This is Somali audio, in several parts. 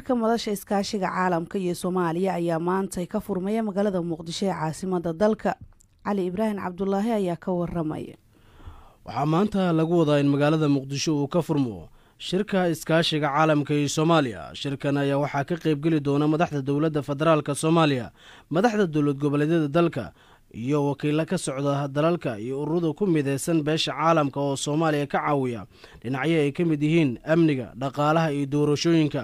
shirka madasha iskaashiga caalamka iyo soomaaliya ayaa maanta ka furmaya magaalada muqdisho ee caasimada dalka cali ibraahim cabdulaahi ayaa ka waramaya waxaa maanta lagu wadaa in magaalada muqdisho uu ka furmo shirka iskaashiga caalamka iyo soomaaliya shirkan ayaa waxaa ka qaybgeli doona madaxda dowladda federaalk soomaaliya madaxda dowlad goboleedyada dalka iyo wakiilo ka socda dalalka iyo ururada ku mideysan beesha caalamka oo soomaaliya ka caawiya dhinacyo ay ka mid yihiin amniga dhaqaalaha iyo doorashooyinka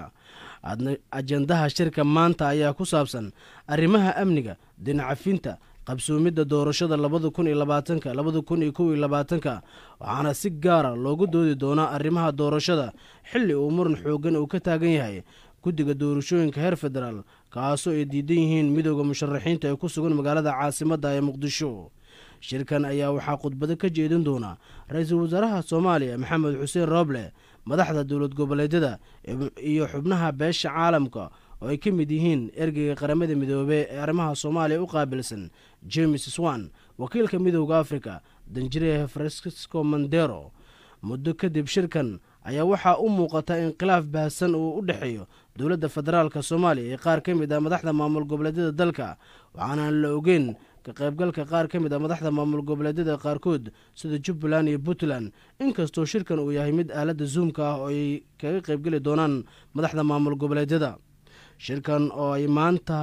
ajendaha shirka maanta ayaa ku saabsan arrimaha amniga dinacafinta qabsoomidda doorashada labada kun iyo labaatanka labada kun iyo kow iyo labaatanka waxaana si gaara loogu doodi doonaa arrimaha doorashada xilli uu muran xoogan uu ka taagan yahay guddiga doorashooyinka heer federaal kaasoo ay diidan yihiin midooda musharaxiinta ee ku sugan magaalada caasimadda ee muqdisho shirkan ayaa waxaa khudbado ka jeedin doona ra-iisul wasaaraha soomaaliya maxamed xuseen rooble madaxda dowlad goboleedyada iyo xubnaha beesha caalamka oo ay ka mid yihiin ergeyga qaramada midoobey ee arrimaha soomaaliya u qaabilsan james swan wakiilka midooda africa danjire francisco mondero muddo kadib shirkan ayaa waxaa u muuqata in khilaaf baahsan uu u dhexeeyo dowladda federaalk soomaaliya iyo qaar ka mid ah madaxda maamul goboleedyada dalka waxaanaan la ogeyn ka qaybgalka qaar ka mid ah madaxda maamul goboleedyada qaarkood sida jubbaland iyo puntland inkastoo shirkan uu yahay mid aaladda zoomka ah oo ay kaga qaybgeli doonaan madaxda maamul goboleedyada shirkan oo ay maanta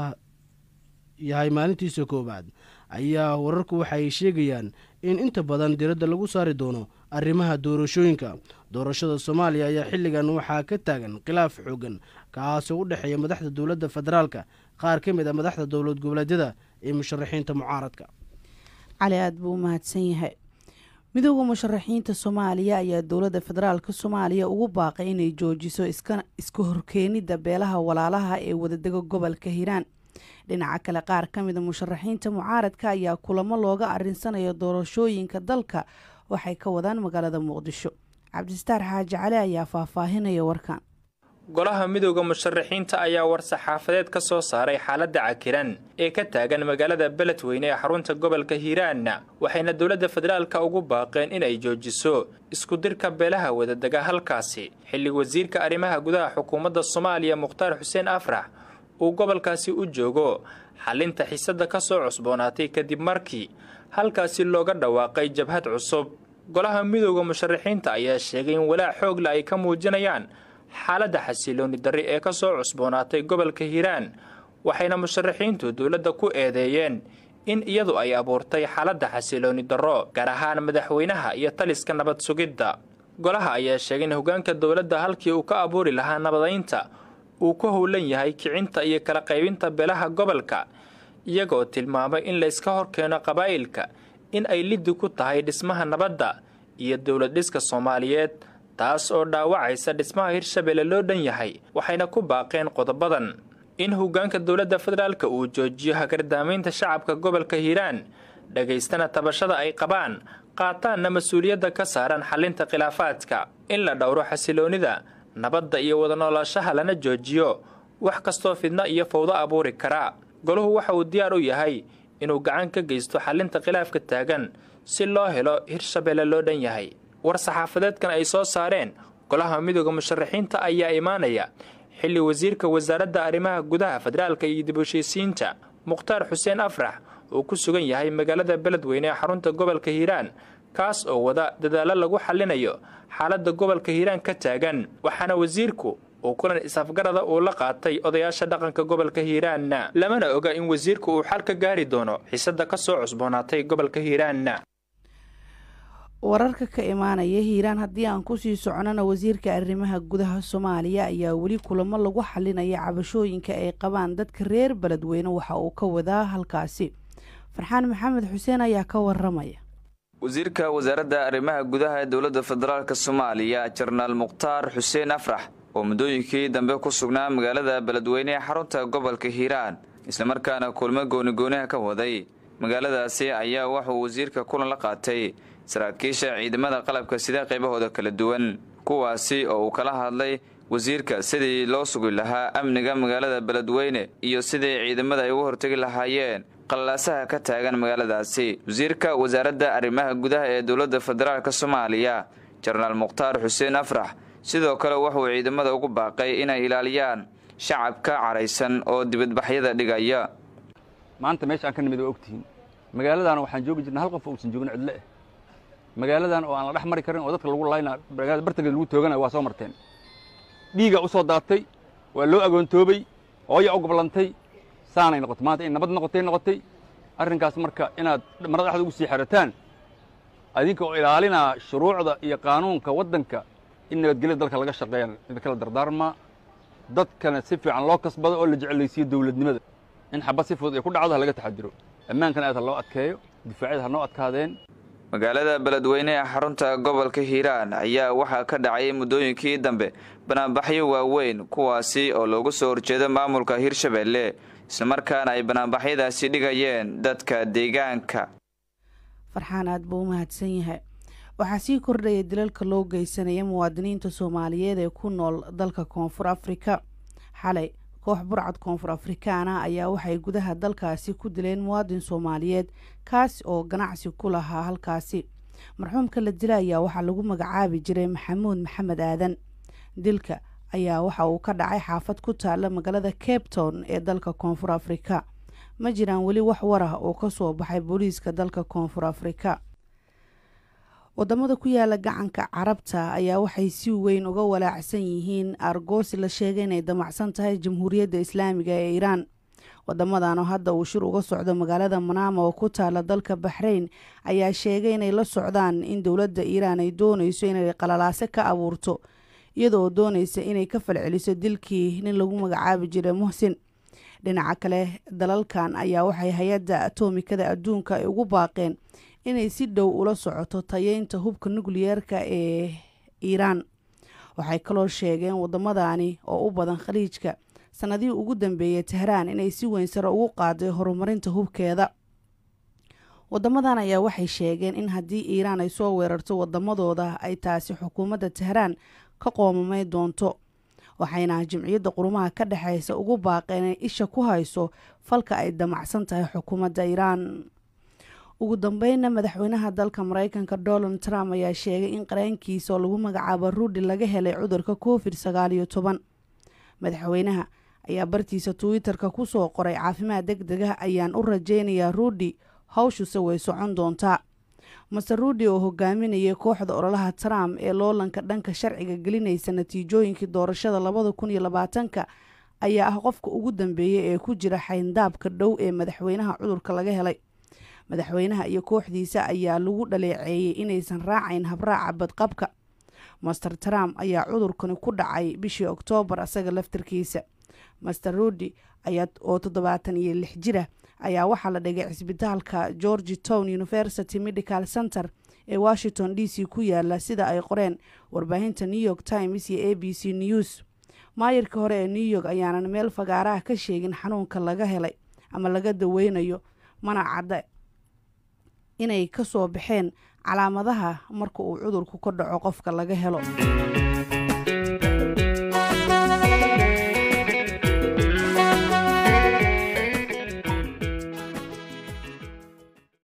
yahay maalintiisa koowaad ayaa wararku waxay sheegayaan in inta badan diradda lagu saari doono arrimaha doorashooyinka doorashada soomaaliya ayaa xilligan waxaa ka taagan khilaaf xoogan kaasoo u dhexeeya madaxda dowladda federaalka qaar ka mid a madaxda dowlad goboleedyada iyo musharaxiinta mucaaradka cali aada buu u mahadsan yahay midooda musharaxiinta soomaaliya ayaa dowladda federaalka soomaaliya ugu baaqay inay joojiso iska horkeenida beelaha walaalaha ee wadadega gobolka hiiraan dhinaca kale qaar ka mida musharaxiinta mucaaradka ayaa kulamo looga arinsanayo doorashooyinka dalka waxay ka wadaan magaalada muqdisho cabdistaar xaaji cali ayaa faahfaahinaya warkan golaha midooda musharaxiinta ayaa war-saxaafadeed ka soo saaray xaaladda cakiran ee ka taagan magaalada beledweyne ee xarunta gobolka hiiraan waxayna dowladda federaalka ugu baaqeen inay joojiso iskudirka beelaha wadadega halkaasi xilli wasiirka arrimaha gudaha xukuumadda soomaaliya mukhtaar xuseen afrax uu gobolkaasi u joogo xalinta xiisadda ka soo cusboonaatay kadib markii halkaasi looga dhawaaqay jabhad cusub golaha midooda musharaxiinta ayaa sheegay in walaac xoogle ay ka muujinayaan xaaladda xasilooni darri ee ka soo cusboonaatay gobolka hiiraan waxayna musharaxiintu dowladda ku eedeeyeen in iyadu ay abuurtay xaaladda xasilooni darro gaar ahaan madaxweynaha iyo taliska nabad sugidda golaha ayaa sheegay in hogaanka dowladda halkii uu ka abuuri lahaa nabadaynta uu ku howlan yahay kicinta iyo kala qaybinta beelaha gobolka iyagaoo tilmaamay in layska horkeeno qabaa'ilka in ay liddi ku tahay dhismaha nabadda iyo dowlad dhiska soomaaliyeed taas oo dhaawacaysa dhismaha hirshabelle loo dhan yahay waxayna ku baaqeen qodobadan in hogaanka dowladda federaalka uu joojiyo hagardaamaynta shacabka gobolka hiiraan dhagaystana tabashada ay qabaan qaataanna mas-uuliyadda ka saaran xalinta khilaafaadka in la dhowro xasiloonida nabadda iyo wada noolaashaha lana joojiyo wax kastoo fidno iyo fawdo abuuri kara golahu waxa uu diyaar u yahay inuu gacan ka geysto xalinta khilaafka taagan si loo helo hirshabelle loo dhan yahay war saxaafadeedkan ay soo saareen golaha midooda musharaxiinta ayaa imaanaya xilli wasiirka wasaaradda arrimaha gudaha federaalka iyo dib heshiisiinta mukhtaar xuseen afrax uu ku sugan yahay magaalada beledweyne ee xarunta gobolka hiiraan kaas oo wada dadaallo lagu xallinayo xaaladda gobolka hiiraan ka taagan waxaana wasiirku uu kulan is-afgarada uu la qaatay odayaasha dhaqanka gobolka hiiraanna lamana oga in wasiirku uu xal ka gaari doono xiisadda ka soo cusboonaatay gobolka hiiraanna wararka ka imaanaya hiiraan haddii aan kusii soconana wasiirka arrimaha gudaha soomaaliya ayaa weli kulamo lagu xalinaya cabashooyinka ay qabaan dadka reer beledweyne waxa uu ka wadaa halkaasi farxaan maxamed xuseen ayaa ka waramaya wasiirka wasaaradda arrimaha gudaha ee dowladda federaalk soomaaliya jenaraal mukhtaar xuseen afrax oo muddooyinkii dambe ku sugnaa magaalada beledweyne ee xarunta gobolka hiiraan islamarkaana kulmo goonigooniha ka waday magaaladaasi ayaa wuxuu wasiirka kulan la qaatay saraakiisha ciidamada qalabka sida qaybahooda kala duwan kuwaasi oo uu kala hadlay wasiirka sidii loo sugi lahaa amniga magaalada beledweyne iyo sidii ciidamada ay uga hortegi lahaayeen qalaasaha ka taagan magaaladaasi wasiirka wasaaradda arrimaha gudaha ee dowladda federaalk soomaaliya jenaraal mukhtaar xuseen afrax sidoo kale wuxuu ciidamada ugu baaqay inay ilaaliyaan shacabka caraysan oo dibadbaxyada dhigaya maanta meesha aan ka nimid waa ogtihiin magaaladan waxaan joogi jirna hal qof uusan joogin cidle ah magaaladan oo aan la dhex mari karin oo dadka lagu layna magaalada bartankeeda lagu tooganayo waa soo marteen dhiigaa u soo daatay waa loo agoontoobay hooya u goblantay saanay noqotay maanta in nabad noqotay noqotay arrinkaas marka inaad marada dhexda ugu sii xerataan adinka oo ilaalinaa shuruucda iyo qaanuunka waddanka in nabadgelya dalka laga shaqeeyaan idinkala dardaarmaa dadkana si fiican loo kasbado oo la jeclaysiiyo dawladnimada in xabad si fudud ay ku dhacdo ha laga taxadiro ammaankana aad ha loo adkeeyo difaacyada ha noo adkaadeen magaalada beledweyne ee xarunta gobolka hiiraan ayaa waxaa ka dhacay muddooyinkii dambe banaanbaxyo waaweyn kuwaasi oo loogu soo horjeedo maamulka hirshabeelle islamarkaana ay banaanbaxyadaasi dhigayeen dadka deegaanka farxaan aad buu u mahadsan yahay waxaa sii kordhaya dilalka loo geysanaya muwaadiniinta soomaaliyeed ee ku nool dalka koonfur afrika xalay koox burcad koonfur afrikaana ayaa waxay gudaha dalkaasi ku dileen muwaadin soomaaliyeed kaasi oo ganacsi ku lahaa halkaasi marxuumka la dila ayaa waxaa lagu magacaabi jiray maxamuud maxamed aadan dilka ayaa waxa uu ka dhacay xaafad ku taala magaalada cape town ee dalka koonfur afrika ma jiraan weli wax war ah oo kasoo baxay booliiska dalka koonfur afrika wadamada ku yaala gacanka carabta ayaa waxay si weyn uga walaacsan yihiin argoosi la sheegay inay damacsan tahay jamhuuriyadda islaamiga ee iiraan wadamadanoo hadda uu shir uga socdo magaalada manaama oo ku taala dalka baxrayn ayaa sheegay inay la socdaan in dowladda iiraan ay dooneyso inay qalalaase ka abuurto iyadoo dooneysa inay ka falceliso dilkii nin lagu magacaabi jiray muxsin dhinaca kale dalalkan ayaa waxay hay-adda atomikada adduunka ay ugu baaqeen inay si dhow ula socoto tayeynta hubka nukliyeerka ee iiraan waxay kaloo sheegeen wadamadani oo u badan khaliijka sanadihii ugu dambeeyay tehraan inay si weyn sare ugu qaaday horumarinta hubkeeda wadamadan ayaa waxay sheegeen in haddii iiraan ay soo weerarto wadamadooda ay taasi xukuumadda tehraan ka qoomamay doonto waxayna jimciyadda qurumaha ka dhexeysa ugu baaqeen inay isha ku hayso falka ay damacsan tahay xukuumadda iiraan ugu dambeynna madaxweynaha dalka mareykanka donald trump ayaa sheegay in qareenkiisa oo lagu magacaabo ruudi laga helay cudurka covid sagaal iyo toban madaxweynaha ayaa bartiisa twitter-ka kusoo qoray caafimaad deg deg ah ayaan u rajeynayaa ruudi hawshuse way socon doontaa master ruudi oo hogaaminayay kooxda ololaha trump ee loolanka dhanka sharciga gelinaysa natiijooyinkii doorashada labada kun iyo labaatanka ayaa ah qofka ugu dambeeyay ee ku jira xayndaabka dhow ee madaxweynaha cudurka laga helay madaxweynaha iyo kooxdiisa ayaa lagu dhaleeceeyey inaysan raacayn habraaca badqabka master trump ayaa cudurkani ku dhacay bishii oktoobar asaga laftarkiisa master ruudi ayaa oo toddobaatan iyo lix jira ayaa waxaa la dhigay cisbitaalka georgi town university medical center ee washington d c ku yaala sida ay qoreen warbaahinta new york times iyo a b c news maayirka hore ee new york ayaanan meel fagaaraha ka sheegin xanuunka laga helay ama laga daweynayo mana cadda inay ka soo baxeen calaamadaha marka uu cudurku ka dhaco qofka laga helo